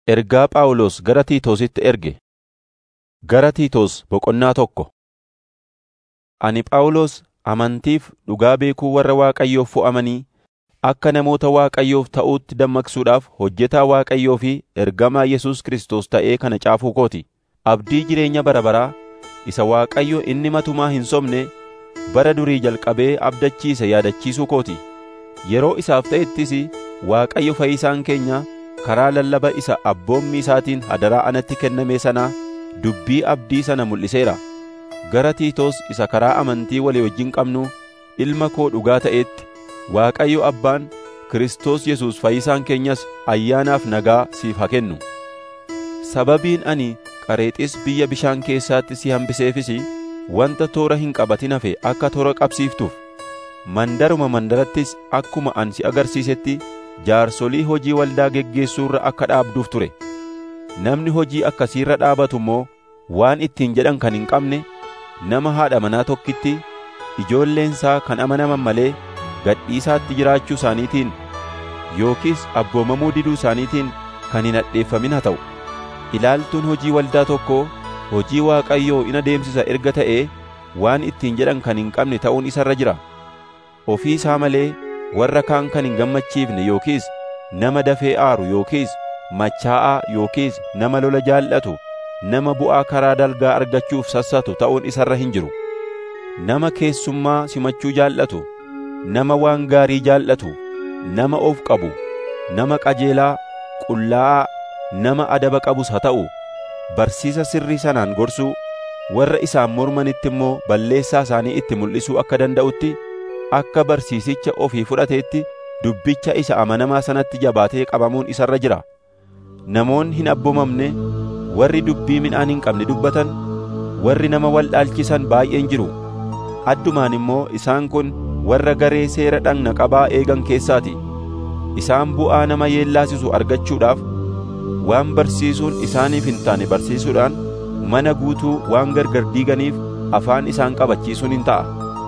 Ergaa Phaawulos gara Tiitoositti erge. Gara Tiitoos boqonnaa tokko. Ani Phaawulos amantiif dhugaa beekuu warra Waaqayyoof fo'amanii akka namoota Waaqayyoof ta'uutti dammaqsuudhaaf hojjetaa Waaqayyoo fi ergamaa Yesuus Kiristoos ta'ee kana caafuu koo ti. Abdii jireenya bara baraa isa Waaqayyo inni matumaa hin sobne bara durii jalqabee abdachiise yaadachiisuu koo ti. Yeroo isaaf ta'ettis Waaqayyo Fayyisaan keenya karaa lallaba isa abboommii isaatiin hadaraa anatti kenname sanaa dubbii abdii sana mul'iseera. Gara Tiitoos isa karaa amantii walii wajjin qabnu ilma koo dhugaa ta'eetti Waaqayyo Abbaan Kiristoos Yesuus Fayyisaan keenyas ayyaanaaf nagaa siif haa kennu. Sababiin ani Qareexis biyya bishaan keessaatti si hambiseefis wanta toora hin qabatin hafe akka toora qabsiiftuuf mandaruma mandarattis akkuma ani si agarsiisetti jaarsolii hojii waldaa geggeessuurra akka dhaabduuf ture. Namni hojii akkasiirra dhaabatu immoo waan ittiin jedhan kan hin qabne nama haadha manaa tokkitti ijoolleensaa kan amanaman malee gadhiisaatti jiraachuu isaaniitiin yookiis abboomamuu diduu isaaniitiin kan hin hadheeffamin haa ta'u. Ilaaltuun hojii waldaa tokkoo hojii Waaqayyoo in adeemsisa erga ta'ee waan ittiin jedhan kan hin qabne ta'uun isarra jira. Ofii isaa malee warra kaan kan hin gammachiifne yookiis nama dafee aaru yookiis machaa'aa yookiis nama lola jaallatu nama bu'aa karaa dalgaa argachuuf sassatu ta'uun isarra hin jiru. Nama keessummaa simachuu jaallatu, nama waan gaarii jaallatu, nama of qabu, nama qajeelaa, qullaa'aa, nama adaba qabus haa ta'u, barsiisa sirrii sanaan gorsuu, warra isaan mormanitti immoo balleessaa isaanii itti mul'isuu akka danda'utti akka barsiisicha ofii fudhateetti dubbicha isa amanamaa sanatti jabaatee qabamuun isarra jira. Namoonni hin abboomamne, warri dubbii midhaan hin qabne dubbatan, warri nama waldhaalchisan baay'een jiru. Addumaan immoo isaan kun warra garee seera dhagna qabaa eegan keessaati. Isaan bu'aa nama yeellaasisu argachuudhaaf waan barsiisuun isaaniif hin taane barsiisuudhaan mana guutuu waan gargar diiganiif afaan isaan qabachiisuun hin ta'a.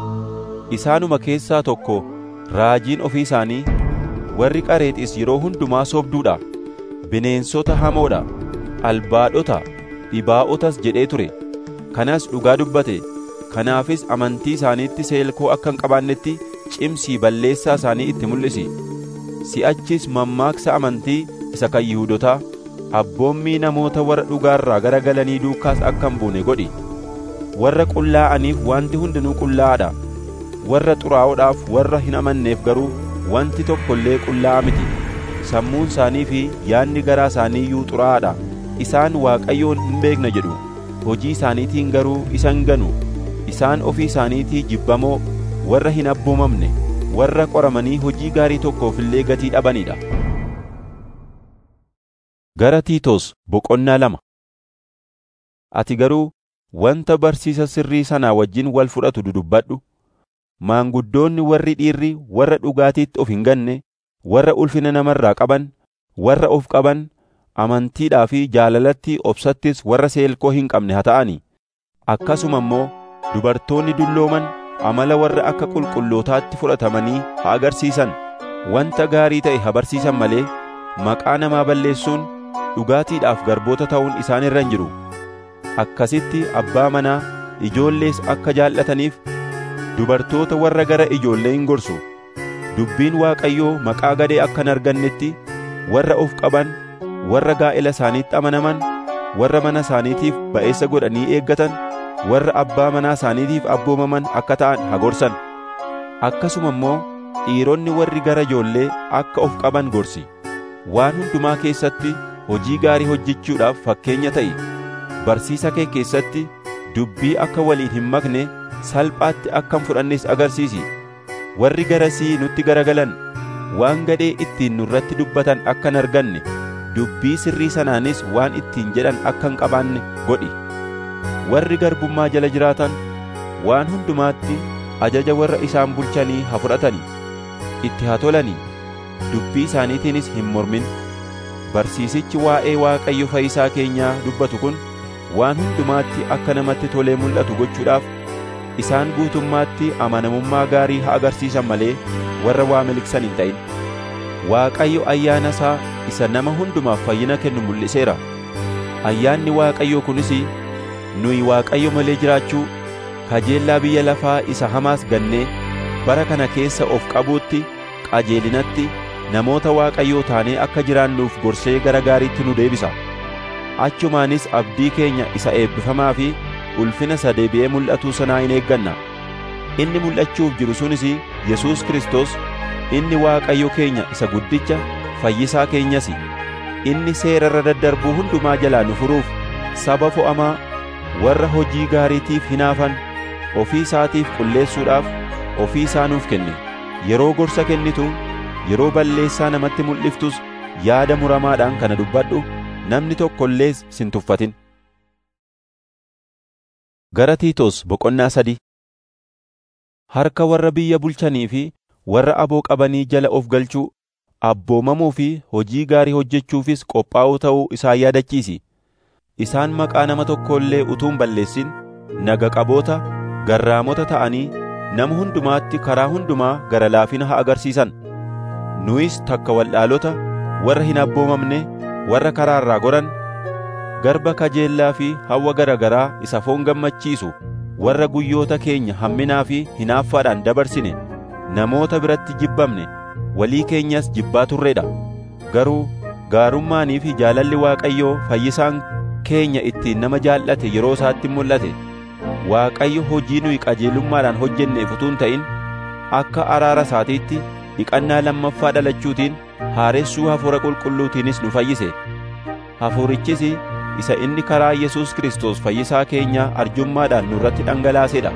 Isaanuma keessaa tokko raajiin ofii isaanii warri qareexis yeroo hundumaa sobduudha. Bineensota hamoodha, albaadhota, dhibaa'otas jedhee ture. Kanas dhugaa dubbate. Kanaafis amantii isaaniitti seelkoo akka hin qabaannetti cimsii balleessaa isaanii itti mul'isi. Si'achis mammaaksa amantii isa kan Yihuudotaa abboommii namoota warra dhugaarraa gara galanii duukaas akka hin buune godhi. Warra qullaa'aniif wanti hundinuu qullaa'aadha. Warra xuraa'oodhaaf warra hin amanneef garuu wanti tokko illee qullaa'a miti. Sammuun isaanii fi yaadni garaa isaanii iyyuu xuraa'aadha. Isaan Waaqayyoon hin beekna jedhu. Hojii isaaniitiin garuu isa hin ganu. Isaan ofii isaaniitii jibbamoo warra hin abboomamne warra qoramanii hojii gaarii tokkoof illee gatii dhabanidha. Gara Tiitoos boqonnaa lama Ati garuu wanta barsiisa sirrii sanaa wajjin wal fudhatu dudubbadhu. Maanguddoonni warri dhiirri warra dhugaatiitti of hin ganne, warra ulfina namarraa qaban, warra of qaban, amantiidhaa fi jaalalatti obsattis warra seelkoo hin qabne haa ta'ani. Akkasuma immoo dubartoonni dullooman amala warra akka qulqullootaatti fudhatamanii haa agarsiisan. Wanta gaarii ta'e haa barsiisan malee maqaa namaa balleessuun dhugaatiidhaaf garboota ta'uun isaan irra hin jiru. Akkasitti abbaa manaa ijoollees akka jaallataniif dubartoota warra gara ijoollee hin gorsu. Dubbiin Waaqayyoo maqaa gadee akka hin argannetti warra of qaban, warra gaa'ela isaaniitti amanaman, warra mana isaaniitiif ba'eessa godhanii eeggatan, warra abbaa manaa isaaniitiif abboomaman akka ta'an haa gorsan. Akkasuma immoo dhiironni warri gara ijoollee akka of qaban gorsi. Waan hundumaa keessatti hojii gaarii hojjechuudhaaf fakkeenya ta'i. Barsiisa kee keessatti dubbii akka waliin hin makne salphaatti akka hin fudhannes agarsiisi. Warri garasii nutti garagalan waan gadhee ittiin nurratti dubbatan akka hin arganne dubbii sirrii sanaanis waan ittiin jedhan akka hin qabaanne godhi. Warri garbummaa jala jiraatan waan hundumaatti ajaja warra isaan bulchanii haa fudhatanii, itti haa tolanii, dubbii isaaniitiinis hin mormin. Barsiisichi waa'ee Waaqayyo Fayyisaa keenyaa dubbatu kun waan hundumaatti akka namatti tolee mul'atu gochuudhaaf isaan guutummaatti amanamummaa gaarii haa agarsiisan malee warra waa miliqsan hin ta'in. Waaqayyo ayyaana isaa isa nama hundumaaf fayyina kennu mul'iseera. Ayyaanni Waaqayyoo kunis nuyi Waaqayyo malee jiraachuu kajeellaa biyya lafaa isa hamaas gannee bara kana keessa of qabuutti qajeelinatti namoota Waaqayyoo taanee akka jiraannuuf gorsee gara gaariitti nu deebisa. Achumaanis abdii keenya isa eebbifamaa fi ulfina isa deebi'ee mul'atuu sanaa hin eegganna. Inni mul'achuuf jiru sunis Yesuus Kiristoos inni Waaqayyo keenya isa guddicha fayyisaa keenyas. Inni seera irra daddarbuu hundumaa jalaa nu furuuf saba fo'amaa warra hojii gaariitiif hinaafan ofii isaatiif qulleessuudhaaf ofii isaa nuuf kenne. Yeroo gorsa kennitu yeroo balleessaa namatti mul'iftus yaada muramaadhaan kana dubbadhu namni tokko illees sin tuffatin. Gara Tiitos boqonnaa sadii Harka warra biyya bulchanii fi warra aboo qabanii jala of galchuu, abboomamuu fi hojii gaarii hojjechuufis qophaa'uu ta'uu isaan yaadachiisi. Isaan maqaa nama tokko illee utuu hin balleessin naga qaboota, garraamota ta'anii nama hundumaatti karaa hundumaa gara laafina haa agarsiisan. Nuyis takka waldhaalota warra hin abboomamne warra karaa irraa goran garba kajeellaa fi hawwa gara garaa isa foon gammachiisu warra guyyoota keenya hamminaa fi hinaaffaadhaan dabarsine namoota biratti jibbamne walii keenyas jibbaa turreedha garuu gaarummaanii fi jaalalli Waaqayyoo fayyisaan keenya ittiin nama jaallate yeroo isaatti mul'ate Waaqayyo hojii nuyi qajeelummaadhaan hojjenneef utuu hin ta'in akka araara isaatiitti dhiqannaa lammaffaa dhalachuutiin haaressuu hafuura qulqulluutiinis nu fayyise hafuurichis isa inni karaa Yesuus Kiristoos fayyisaa keenya arjummaadhaan nurratti dhangalaasedha.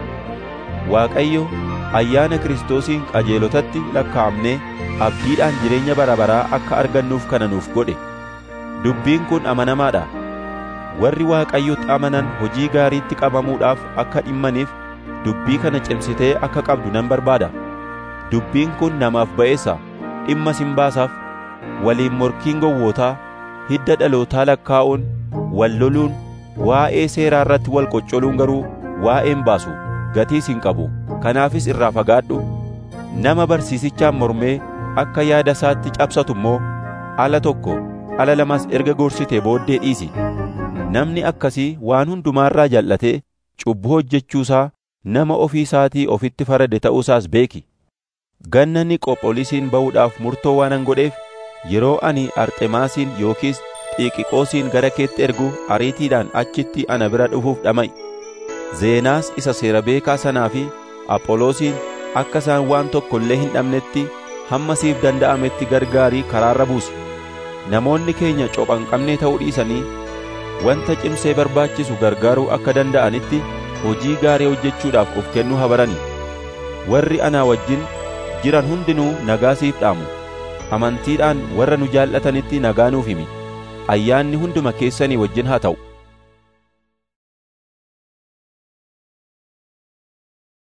Waaqayyo ayyaana Kiristoosiin qajeelotatti lakkaa'amnee abdiidhaan jireenya bara baraa akka argannuuf kana nuuf godhe. Dubbiin kun amanamaadha. Warri Waaqayyotti amanan hojii gaariitti qabamuudhaaf akka dhimmaniif dubbii kana cimsitee akka qabdu nan barbaada. Dubbiin kun namaaf ba'eessa dhimma sin baasaaf waliin morkiin gowwootaa hidda dhalootaa lakkaa'uun wal loluun waa'ee seeraa irratti wal qoccoluun garuu waa'een baasu gatiis hin qabu kanaafis irraa fagaadhu nama barsiisichaan mormee akka yaada isaatti cabsatu immoo ala tokko ala lamas erga gorsitee booddee dhiisi namni akkasii waan hundumaarraa jal'atee cubbuu hojjechuusaa nama ofii isaatii ofitti farade ta'uusaas beeki ganna niqophoolisiin ba'uudhaaf murtoo waanan godheef yeroo ani arxemaasiin yookiis xiiqiqoosiin gara keetti ergu ariitiidhaan achitti ana bira dhufuuf dhama'i zeenaas isa seera beekaa sanaa fi apholoosiin akka isaan waan tokko illee hin dhabnetti hamma siif danda'ametti gargaarii karaarra buusi namoonni keenya cophanqabnee ta'uu dhiisanii wanta cimsee barbaachisu gargaaruu akka danda'anitti hojii gaarii hojjechuudhaaf of kennuu habaranii warri anaa wajjin jiran hundinuu nagaa siif dhaamu amantiidhaan warra nu jaallatanitti nagaa nuuf himi ayyaanni hunduma keessanii wajjin haa ta'u